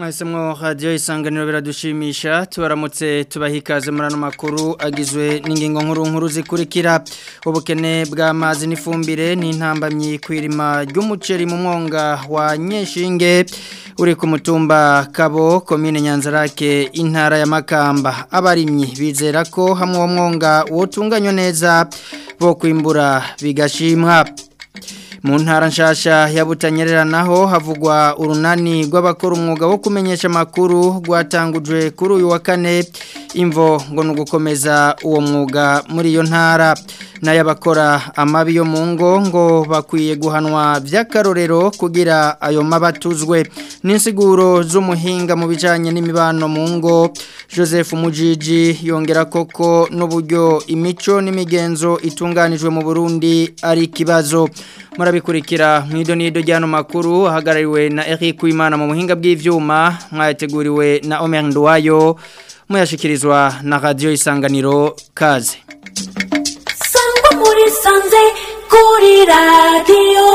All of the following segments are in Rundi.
mwahisemwo radiyo isanganiro biradushimisha tubaramutse tubaha ikaze muri ano makuru agizwe n'ingingo nkuru nkuru zikurikira ubukene bw'amazi n'ifumbire n'intambamyi ku irima ry'umuceri mu mwonga wa nyeshinge uri ku mutumba kabo komine nyanzarake intara ya makamba abarimyi bizera ko hamwe uwo mwonga wotunganywa neza bo kwimbura bigashimwa mu ntara nshasha ya butanyerera naho havugwa urunani rw'abakora umwuga wo kumenyesha amakuru rwatangujwe kuri uyu wa kane imvo ngo ni ugukomeza uwo mwuga muri iyo ntara n'ay'abakora amabi yo mu ngo ngo bakwiye guhanwa by'akarorero kugira ayo mabi atuzwe n'insiguro z'umuhinga mu bijyanye n'imibano mu ngo joseph mujiji yongera koko n'uburyo imico n'imigenzo itunganijwe mu burundi ari ikibazo murabikurikira mu idonido ry'ano makuru ahagarariwe na Eric Uwimana mu buhinga bw'ivyuma mwayateguriwe na Omer Nduwayo muyashikirizwa na radio isanganiro kaze Sangwa muri sanze kuri radio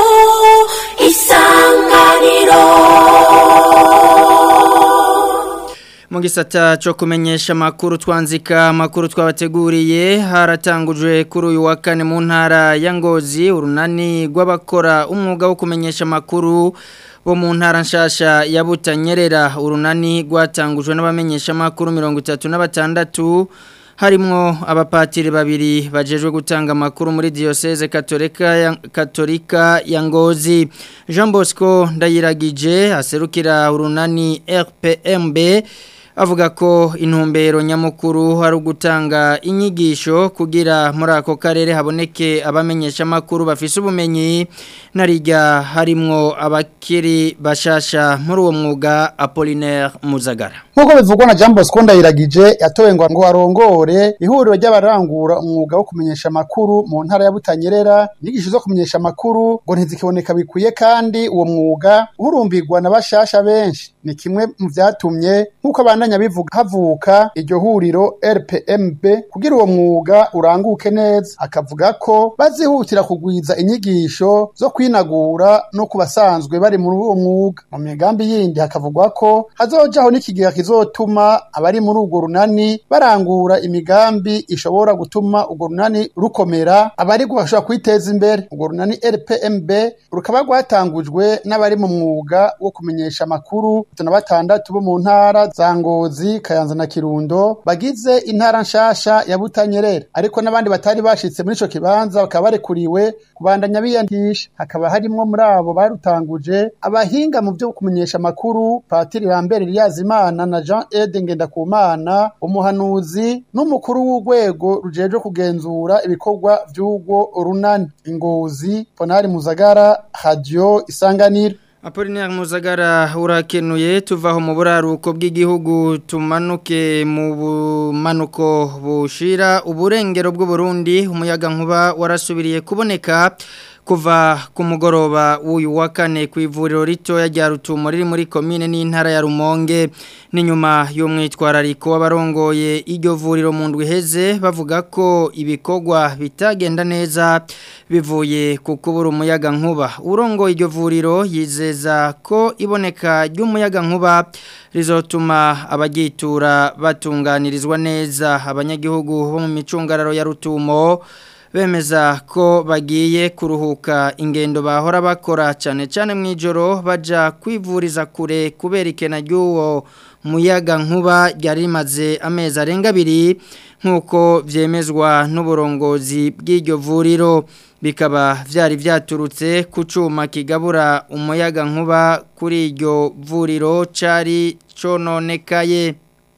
isanganiro mu gisata cyo kumenyesha amakuru twanzika amakuru twabateguriye haratangujwe kuri uyu wa kane mu ntara ya ngozi urunani rw'abakora umwuga wo kumenyesha amakuru bo mu ntara nshasha ya butanyerera urunani rwatangujwe n'abamenyesha amakuru mirongo itatu na batandatu harimwo abapatiri babiri bajejwe gutanga amakuru muri diocese katolika ya, katolika ya ngozi Jean Bosco ndayiragije aserukira urunani RPMB avuga ko intumbero nyamukuru hari ugutanga inyigisho kugira muri ako karere haboneke abamenyesha amakuru bafise ubumenyi narijya harimwo abakiri bashasha muri uwo mwuga Apollinaire Muzagara nk'uko bivugwa na Jean Bosco Ndayiragije yatowe ngo ngo arongore ihuriro ry'abarangura umwuga wo kumenyesha amakuru mu ntara ya Butanyerera inyigisho zo kumenyesha amakuru ngo ntizikiboneka bikwiye kandi uwo mwuga uhurumbirwa na bashasha benshi ni kimwe mu vyatumye nk'uko abandanya bivuga havuka iryo huriro RPMB kugira uwo mwuga uranguke neza akavuga ko bazihutira kugwiza inyigisho zo kwinagura no kubasanzwe bari muri uwo mwuga mu migambi yindi hakavugwa ko hazojaho n'ikigega kizotuma abari muri urwo runani barangura imigambi ishobora gutuma urwo runani rukomera abari bashobora kwiteza imbere urwo runani RPMB rukaba rwatangujwe n'abari mu mwuga wo kumenyesha amakuru na batandatu bo mu ntara za Ngozi Kayanza na Kirundo bagize intara nshasha ya Butanyerera ariko n'abandi batari bashitse muri ico kibanza bakaba barekuriwe kubandanya biyandisha hakaba harimwo muri abo barutanguje abahinga mu byo kumenyesha amakuru Patiri Lambert Liyazimana na Jean Ede Ngendakumana umuhanuzi n'umukuru w'urwego rujejwe kugenzura ibikorwa vy'urwo runani Ingozi Ponari Muzagara Radio Isanganiro Apollinaire Muzagara urakenuye tuvaho mu buraruko bw'igihugu tumanuke mu bumanuko bushira uburengero bw'u Burundi umuyaga nkuba warasubiriye kuboneka kuva ku mugoroba w'uyu wa kane ku ivuriro ritoya rya rutumo riri muri komine n'intara ya rumonge n'inyuma y'umwitwarariko w'abarongoye iryo vuriro mu ndwi iheze bavuga ko ibikorwa bitagenda neza bivuye ku kubura umuyaga nkuba urongoye iryo vuriro yizeza ko iboneka ry'umuyaga nkuba rizotuma abagitura batunganirizwa neza abanyagihugu bo mu micungararo ya rutumo bemeza ko bagiye kuruhuka ingendo bahora bakora cyane cyane mu ijoro bajya kwivuriza kure kubera ikena ry'uwo muyaga nkuba ryari rimaze amezi arenga abiri nk'uko byemezwa n'uburongozi bw'iryo vuriro bikaba byari byaturutse ku cyuma kigabura umuyaga nkuba kuri iryo vuriro cyari cononekaye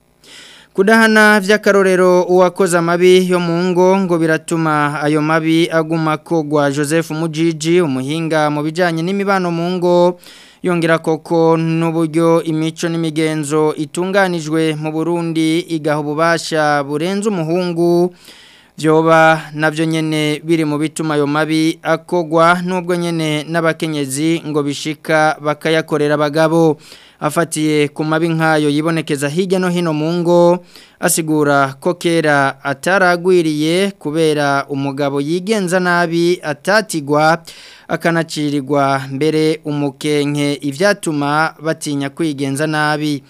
kudahana vy'akarorero uwakoze amabi yo mu ngo ngo biratuma ayo mabi aguma kogwa Joseph Mujiji umuhinga mu bijanye n'imibano mu ngo yongera koko n'uburyo imico n'imigenzo itunganijwe mu Burundi igaha ububasha burenze umuhungu byoba nabyo nyene biri mu bituma ayo mabi akogwa nubwo nyene n'abakenyezi ngo bishika bakayakorera abagabo afatiye ku mabi nk'ayo yibonekeza hirya no hino mu ngo asigura ko kera ataragwiriye kubera umugabo yigenza nabi atatigwa akanacirirwa mbere umukenke ivyatuma batinya kwigenza nabi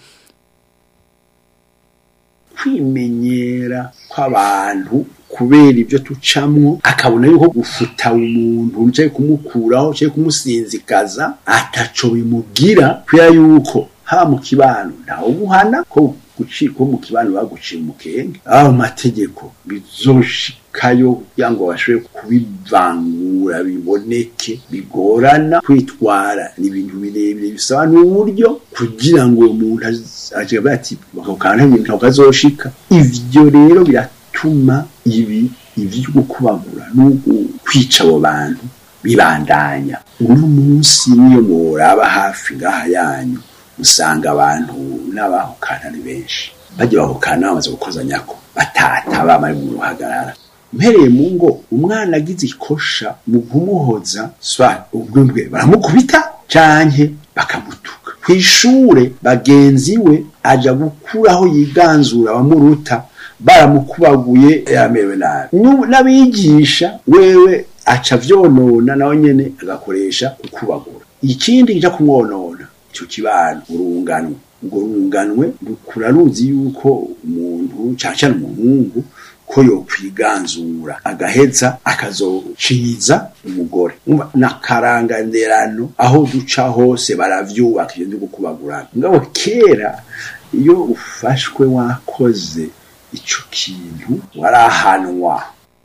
kwimenyera kw'abantu kubera ibyo tucamwo akabona yuko gufuta umuntu uje kumukuraho uje kumusinzikaza ataco bimugira kubera yuko haba mu kibano ntawe umuhana ko guciko mu kibano baguciye umukenge aba mategeko bizoshikayo kugira ngo bashobore kubivangura biboneke bigorana kwitwara ni ibintu birebire bisaba n'uburyo kugira ngo uwo muntu aje bati bakakana ibintu ntabwo ivyo rero biratuma ibi ivyo gukubagura no kwica abo bantu bibandanya uno munsi niyo moraba hafi ngaha yanyu usanga abantu n'abahukana ari benshi bajya bahukana bamaze gukozanyako batata bamari mu ruhagarara mpereye mu ngo umwana agize ikosha mu kumuhoza swa ubwembwe baramukubita canke bakamutuka kw'ishure bagenzi we aja gukuraho yiganzura abamuruta baramukubaguye yamerewe nabi n'abigisha wewe aca vyonona nawe nyene agakoresha kukubagura ikindi kija kumwonona ico kibano urunganwe urwo runganwe rukura ruzi yuko umuntu cane cane umuhungu ko yokwiganzura agaheza akazociza umugore n'akaranganderano aho duca hose baravyubaka ivyo ndi gukubagurana ngabo kera iyo ufashwe wakoze ico kintu warahanwa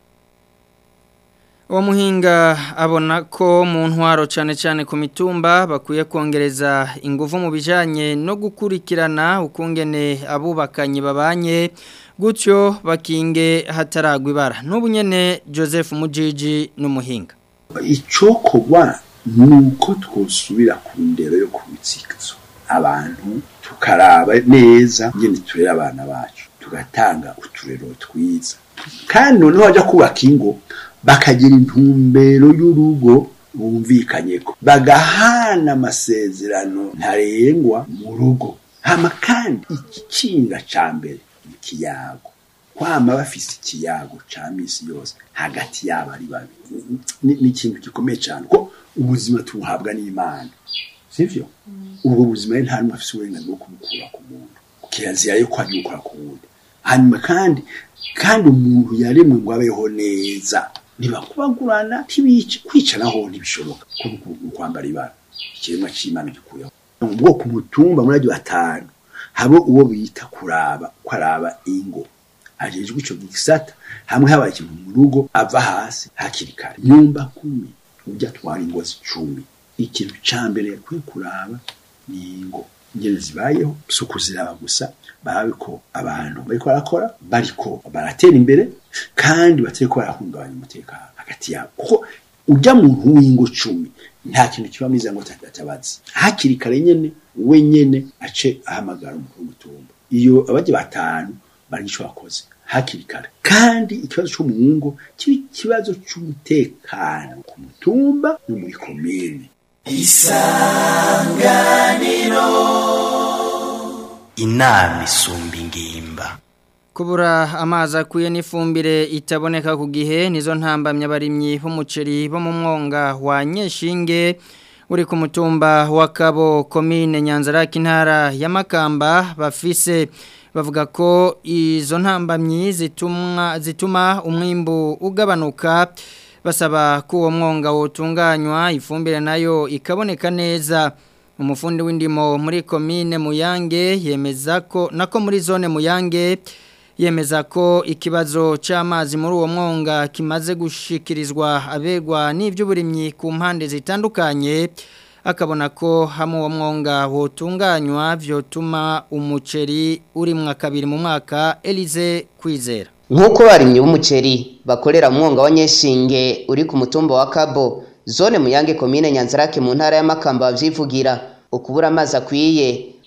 uwo muhinga abona ko mu ntwaro cyane cyane ku mitumba bakwiye kongereza ingufu mu bijyanye no gukurikirana ukungene abubakanye babanye gutyo bakinge hataragwa ibara n'ubu nyine joseph mujiji n'umuhinga icyokorwa ni uko twosubira ku ndero yo ku bitsikizo abantu tukaraba neza nyine turera abana bacu tugatanga uturero twiza kandi noneho bajya kubaka ingo bakagira intumbero y'urugo bumvikanye ko bagahana amasezerano ntarengwa mu rugo hama kandi igikinga ca mbere ni ikiyago kwama bafise ikiyago ca misi yose hagati yabo ari babi ni ni ikintu gikomeye cyane ko ubuzima tubuhabwa n'imana sivyo ubwo buzima rero nta n'umwe afise uburenganzira bwo kubukura ku muntu kirazira yo kwajya gukora ku wundi hanyuma kandi kandi umuntu yaremwe ngo abeho neza ntibakubagurana ntibice kwica naho ntibishoboka ko kwambara ibara ikiremwa c'imana gikuyeho ubwo ku mutumba muri agiye batanu habo uwo bita kuraba ko araba ingo ajejwe ico gisata hamwe habaye ikintu mu rugo ava hasi hakiri kare nyumba kumi ujya atwara ingo zicumi ikintu ca mbere yakwiye kuraba ni ingo ingene zibayeho si ukuziraba gusa barabe ko abantu bariko barakora bariko baratera imbere kandi batariko barahungabanya umutekano hagati yabo kuko ujya muntu w'ingo cumi nta kintu kiba mwiza ngo atabazi hakiri kare nyene we nyene ace ahamagara umukuru w'umutumba iyo abajya batanu bari ico bakoze hakiri kare kandi ikibazo cyo mu ngo kiba ikibazo c'umutekano ku mutumba no muri komine inama isumba ingimba kubura amazi akwiye n'ifumbire itaboneka ku gihe nizo ntambamye abarimyi b'umuceri bo mu mwonga wa nyeshinge uri ku mutumba wa kabo komine nyanzarake intara ya makamba bafise bavuga ko izo ntambamyi zituma zituma umwimbu ugabanuka basaba ko uwo mwonga wotunganywa ifumbire nayo ikaboneka neza umufundi w'indimo muri komine muyange yemeza ko nako muri zone muyange yemeza ko ikibazo cy'amazi muri uwo mwonga kimaze gushikirizwa abegwa n'iby'uburimyi ku mpande zitandukanye akabona ko hamwe uwo mwonga wotunganywa byotuma umuceri urimwa kabiri mu mwaka Elize kwizera nk'uko barimye b'umuceri bakorera umwonga wa nyeshinge uri ku mutumba wa kabo zone muyange komine nyanzarake mu ntara y'amakamba bavyivugira ukubura amazi akwiye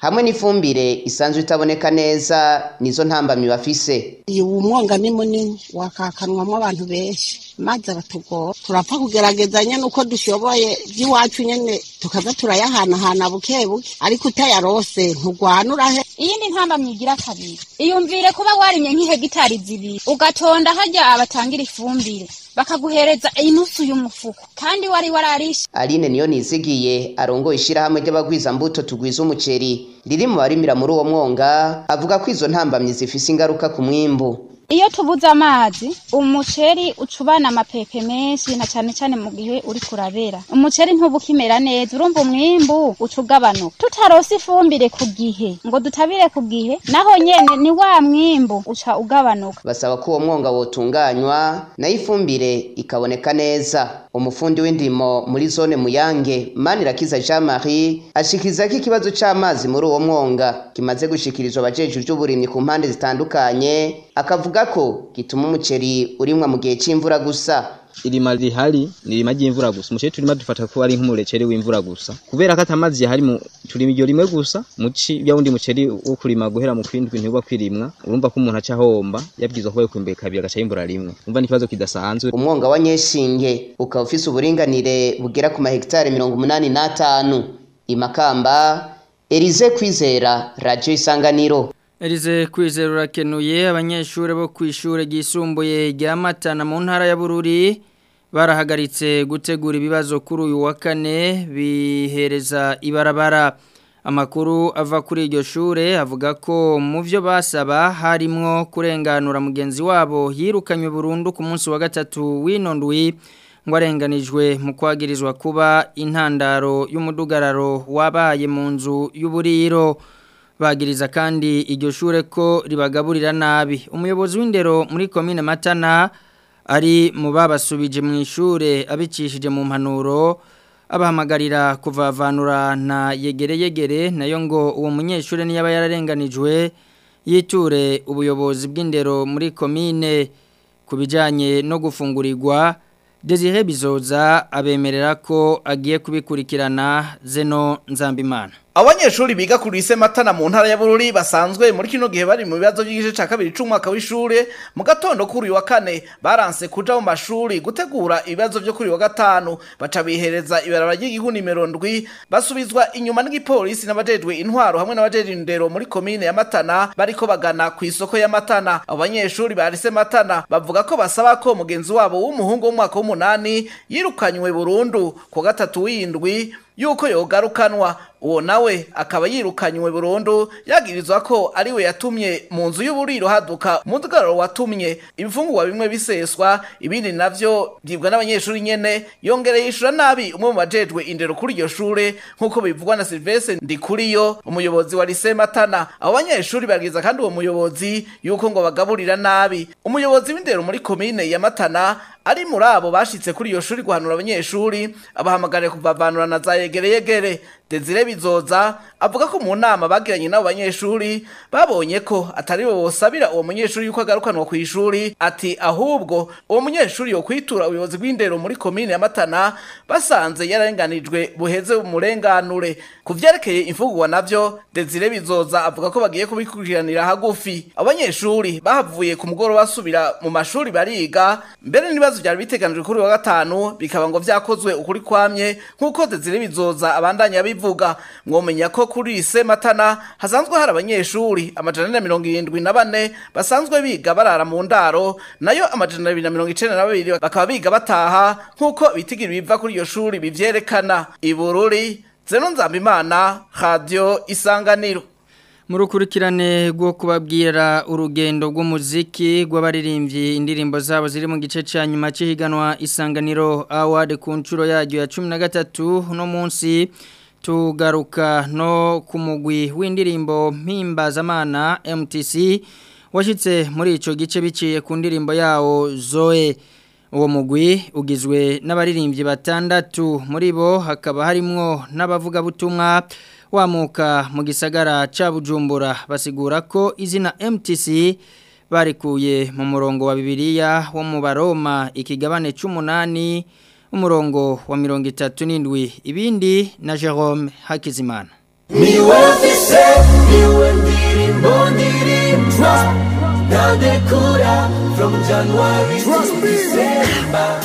hamwe n'ifumbire isanzwe itaboneka neza nizo ntambamyi bafise uyu mwonga ni munini wakakanwamo abantu benshi maze aratugora turapfa kugerageza nyene uko dushoboye by'iwacu nyene tukaza turayahanahana buke buke ariko utayarose nturwanura he iyindi ntamba myigira kabiri iyumvire kuba warimye nk'ihegitari zibiri ugatonda hajya abatangira ifumbire bakaguhereza inusu y'umufuko kandi wari wararishe Aline niyo nizigiye arongoye ishirahamwe ry'abagwiza mbuto tugwiza umuceri riri mu barimira muri uwo mwonga avuga ko izo ntambamyi zifise ingaruka ku mwimbu iyo tubuze amazi umuceri ucubana amapepe menshi na cyane cyane mu gihe uri kurabera umuceri ntuba ukimera neza urumva umwimbu uca ugabanuka tutarose ifumbire ku gihe ngo dutabire ku gihe naho nyene ni wa mwimbu uca ugabanuka basaba ko uwo mwonga wotunganywa nayo ifumbire ikaboneka neza umufundi w'indimo muri zone muyange manirakiza jean marie ashikiriza ko ikibazo c'amazi muri uwo mwonga kimaze gushikirizwa abajejwe ivy'uburimyi ku mpande zitandukanye akavuga ko gituma umuceri urimwa mu gihe c'imvura gusa irima rihari ni irima ry'imvura gusa umuceri turima dufata ko ari nk'umureceri w'imvura gusa kubera ko atamazi yahari mu turima iryo rimwe gusa muci ya wundi muceri wo kurima guhera mu kwindwi ntibuba kwirimwa urumva ko umuntu aca ahomba yabwirizwa kuba yokwimbuye kabiri agaca yimbura rimwe umva ni ikibazo kidasanzwe umwonga wa nyeshinge ukaba ufise uburinganire bugera ku mahegitari mirongo umunani n'atanu imakamba erize kwizera radiyo isanganiro Elize kwizera urakenuye abanyeshuri bo ku ishuri ryisumbuye rya Matana mu ntara ya Bururi barahagaritse gutegura ibibazo kuri uyu wa kane bihereza ibarabara amakuru ava kuri iryo shure avuga ko mu byo basaba harimwo kurenganura mugenzi wabo yirukanywe burundu ku munsi wa gatatu w'inondwi ngo arenganijwe mu kwagirizwa kuba intandaro y'umudugararo wabaye mu nzu y'uburiro bagiriza kandi iryo shure ko ribagaburira nabi umuyobozi w'indero muri komine matana ari mu babasubije mu ishure abicishije mu mpanuro abahamagarira kuvavanura na yegere yegere nayo ngo uwo munyeshure niyaba yararenganijwe yiture ubuyobozi bw'indero muri komine ku bijyanye no gufungurirwa Desire bizoza abemerera ko agiye kubikurikirana zeno nzambimana Abanyeshuri biga kuri ise matana mu ntara ya Bururi basanzwe muri kino gihe bari mu bibazo by'igice ca kabiri c'umwaka w'ishure mu gatondo kuri uyu wa kane baranse kuja mu mashuri gutegura ibibazo byo kuri uyu wa gatanu baca bihereza ibarabara ry'igihu nimero ndwi basubizwa inyuma n'igipolisi n'abajejwe intwaro hamwe n'abajejwe indero muri komine ya Matana bariko bagana ku isoko ya Matana abo banyeshuri barise Matana bavuga ko basaba ko mugenzi wabo w'umuhungu w'umwaka w'umunani yirukanywe burundu ku wa gatatu w'indwi yuko yogarukanwa uwo nawe akaba yirukanywe burundu yagirizwa ko ariwe yatumye mu nzu y'uburiro haduka umudugararo watumye ibifungurwa bimwe biseswa ibindi navyo byibwa n'abanyeshuri nyene yongereye yishura nabi umwe mu bajejwe indero kuri iryo shure nk'uko bivugwa na Silvestre Ndikuriyo umuyobozi wa Lycée Matana abo banyeshuri bagiriza kandi uwo muyobozi yuko ngo bagaburira nabi umuyobozi w'indero muri komine ya Matana ari muri abo bashitse kuri iyo shuri guhanura abanyeshuri abahamagariye kuvavanura na za yegere yegere Desire Bizoza avuga ko mu nama bagiranye n'abo banyeshuri babonye ko atari bo bosabira uwo munyeshuri yuko agarukanwa ku ishuri ati ahubwo uwo munyeshuri yo kwitura ubuyobozi bw'indero muri komine ya Matana basanze yararenganijwe buheze umurenganure ku vyerekeye imfungurwa navyo Desire Bizoza avuga ko bagiye kubikurikiranira hagufi abanyeshuri bahavuye ku mugoroba basubira mu mashuri bariga mbere n'ibibazo byari biteganijwe kuri wa gatanu bikaba ngo vyakozwe ukuri kwamye nk'uko Desire Bizoza abandanya bivuga mwomenya ko kuri ise matana hasanzwe hari abanyeshuri amajana na mirongo irindwi na bane basanzwe biga barara mu ndaro nayo amajana abiri na mirongo icenda na babiri bakaba biga bataha nk'uko bitigira biva kuri iyo shuri bivyerekana ibururi zeno nzambimana radio isanganiro mu rukurikirane rwo kubabwira urugendo rw'umuziki rw'abaririmbyi indirimbo zabo ziri mu gice cya nyuma cy'ihiganwa isanganiro award ku nshuro yaryo ya cumi na gatatu uno munsi tugaruka no ku mugwi w'indirimbo mpimbazamana MTC washyitse muri icyo gice biciye ku ndirimbo yawo zoe uwo mugwi ugizwe n'abaririmbyi batandatu muri bo hakaba harimwo n'abavugabutumwa wamuka mu gisagara ca Bujumbura basigura ko izina MTC barikuye mu murongo wa Bibiliya wo mu Baroma ikigabane c'umunani umurongo wa mirongo itatu n'indwi ibindi na Jerome Hakizimana niwe mfise niwe ndirimbo ndirimba ntadekura from january to december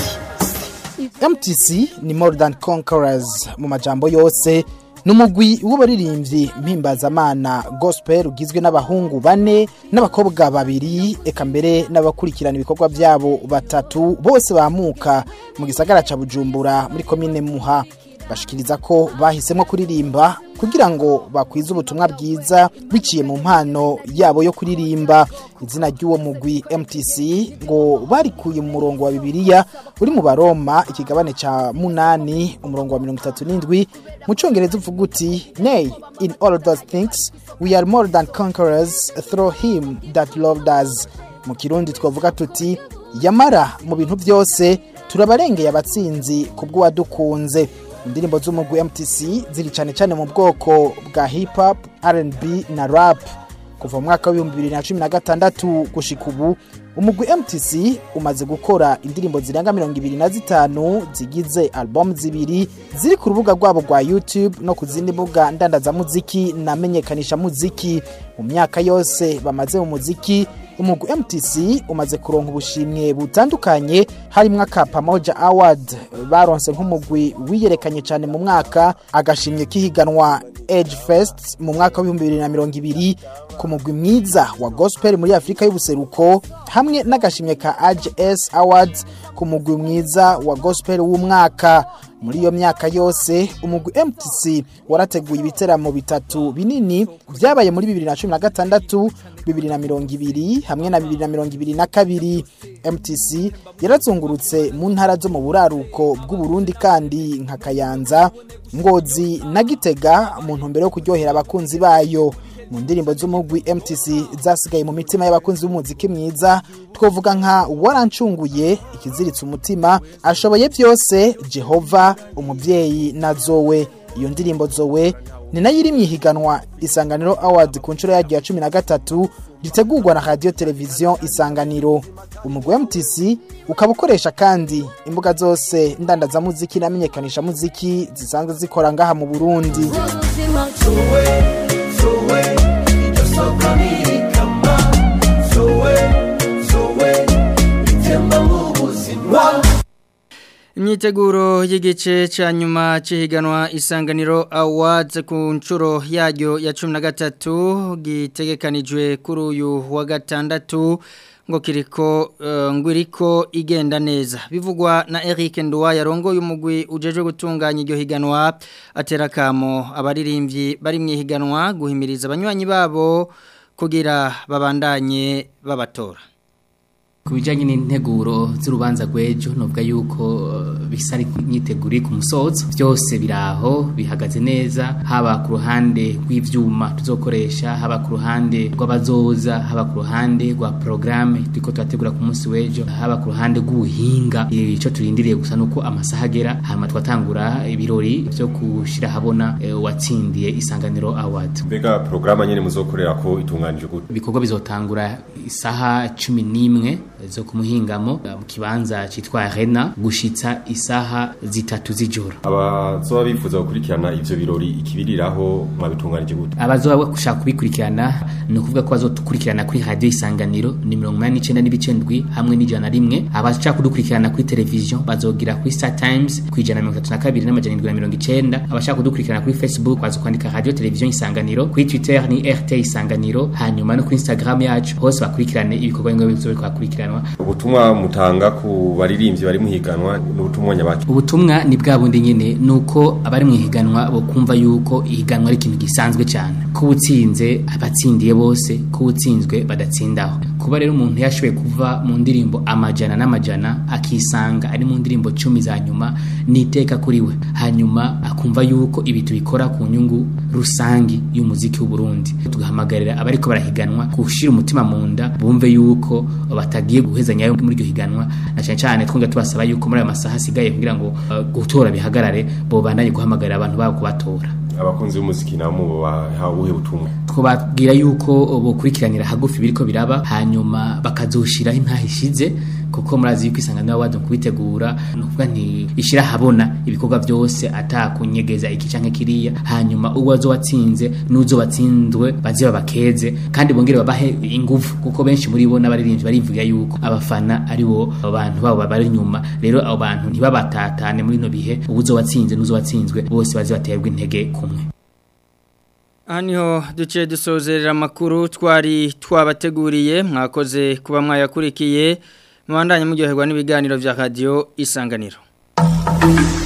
MTC ni more than conquerors mu majambo yose numugwi w'abaririmbyi mpimbazamana gospel ugizwe n'abahungu bane n'abakobwa babiri eka mbere n'abakurikirana ibikorwa byabo batatu bose bamuka mu gisagara ca Bujumbura muri komine Muha bashikiriza ko bahisemo kuririmba kugira ngo bakwize ubutumwa bwiza biciye mu mpano yabo yo kuririmba izina ry'uwo mugwi MTC ngo barikuye mu murongo wa Bibiliya uri mu Baroma ikigabane ca munani umurongo wa 37 mu congereza uvuga uti nay in all those things we are more than conquerors through him that loved us mu kirundi twavuga tuti yamara mu bintu byose turabarengeye abatsinzi kubw'uwadukunze indirimbo z'umugwi MTC ziri cyane cyane mu bwoko bwa hip hop R&B na rap kuva mu mwaka w'ibihumbi bibiri na cumi na gatandatu gushika ubu umugwi MTC umaze gukora indirimbo zirenga mirongo ibiri na zitanu zigize album zibiri ziri ku rubuga rwabo rwa YouTube no ku zindi mbuga ndandazamuziki na menyekanisha muziki mu myaka yose bamaze mu muziki umugwi MTC umaze kuronka ubushimwe butandukanye harimwo aka Pamoja Award baronse nk'umugwi wiyerekanye cyane mu mwaka agashimye kihiganwa Edge Fest mu mwaka wa 2020 ku mugwi mwiza wa gospel muri Afrika y'ubuseruko hamwe n'agashimye ka AGS Awards ku mugwi mwiza wa gospel w'umwaka muri iyo myaka yose umugwi MTC warateguye ibiteramo bitatu binini byabaye muri 2016 2020 hamwe na 2022 MTC yarazungurutse mu ntara zo mu buraruko bw'u Burundi kandi nka Kayanza Ngozi na Gitega mu ntumbero yo kuryohera abakunzi bayo mu ndirimbo z'umugwi MTC zasigaye mu mitima y'abakunzi b'umuziki mwiza twovuga nka warancunguye ikiziritse umutima ashoboye byose Jehova umubyeyi na Zoe iyo ndirimbo Zoe ni nayo iri mu ihiganwa isanganiro award ku nshuro yaryo ya cumi na gatatu ritegurwa na radiyo televiziyo isanganiro umugwi wa MTC ukaba ukoresha kandi imbuga zose ndandazamuziki n'amenyekanisha muziki zisanzwe zikora ngaha mu Burundi imyiteguro y'igice cya nyuma cy'ihiganwa isanganiro awards ku nshuro yaryo ya cumi na gatatu gitegekanijwe kuri uyu wa gatandatu ngo kiriko ngo iriko igenda neza bivugwa na Eric Nduwa yarongoye umugwi ujeje gutunganya iryo higanwa atera kamo abaririmbyi bari mu ihiganwa guhimiriza abanywanyi babo kugira babandanye babatora ku bijyanye n'integuro z'urubanza rw'ejo nubwo yuko bisa n'imyiteguro ku musozo byose biri aho bihagaze neza haba ku ruhande rw'ibyuma tuzokoresha haba ku ruhande rw'abazoza haba ku ruhande rwa porogaramu turiko turategura ku munsi w'ejo haba ku ruhande rw'ubuhinga icyo turindiriye gusa ni uko amasaha agera hanyuma twatangura ibirori byo gushyira ahabona uwatsindiye isanganiro awadi mbega porogaramu nyine muzokorera ko itunganije gute ibikorwa bizotangura isaha cumi n'imwe zo kumuhingamo mu kibanza cyitwa arena gushitsa isaha zitatu z'ijoro abazoba bifuza gukurikirana ivyo birori ikibiriraho mwabitunganije gute abazoba gushaka kubikurikirana ni ukuvuga ko bazodukurikirana kuri radio isanganiro ni mirongo inani n'icenda n'ibice ndwi hamwe n'ijana na rimwe abashaka kudukurikirana kuri televiziyo bazogira kuri star times ku ijana na mirongo itatu na kabiri n'amajana indwi na mirongo icenda abashaka kudukurikirana kuri facebook baza kwandika radio televiziyo isanganiro kuri twitter ni rt isanganiro hanyuma no kuri instagram yacu hose bakurikirane ibikorwa bimwe bizobe kwakurikirana ubutumwa mutanga ku baririmbyi bari muhiganwa n'ubutumwa nyabaki ubutumwa ni bwa bundi nyine nuko abari mu higanwa bo kumva yuko ihiganwa ari ikintu gisanzwe cyane ko utsinze abatsindiye bose ko utsinzwe badatsindaho kuba rero umuntu yashoboye kuva mu ndirimbo amajana n'amajana akisanga ari mu ndirimbo cumi za nyuma ni iteka kuri we hanyuma akumva yuko ibi tubikora ku nyungu rusangi y'umuziki w'uburundi tugahamagarira abariko barahiganwa gushira umutima mu nda bumve yuko batagiye guhezanya muri iryo higanwa na cyane cyane twongera tubasaba yuko muri ayo masaha asigaye kugira ngo uh, gutora bihagarare bo bandanye guhamagarira abantu babo kubatora abakunzi b'umuziki nabo bahawe ubuhe butumwa twababwira yuko bokurikiranira hagufi biriko biraba hanyuma bakazoshiraho intaha ishize kuko murazi yuko isanganiro awards mu kubitegura nukuvuga nti ishira habona ibikorwa byose atakunyegeza iki canke kiriya hanyuma uwo azowatsinze n'uzo watsinzwe baze babakeze kandi bongere babahe ingufu kuko benshi muri bo n'abaririmbyi barivuga yuko abafana ari bo abantu babo bari inyuma rero abo bantu ntibabatatane muri no bihe ubuzo watsinze n'uzo watsinzwe bose baze baterwa intege kumwe Haniho duce dusozerera amakuru twari twabateguriye mwakoze kuba mwayakurikiye mwandanye muryoherwa n'ibiganiro vya radio isanganiro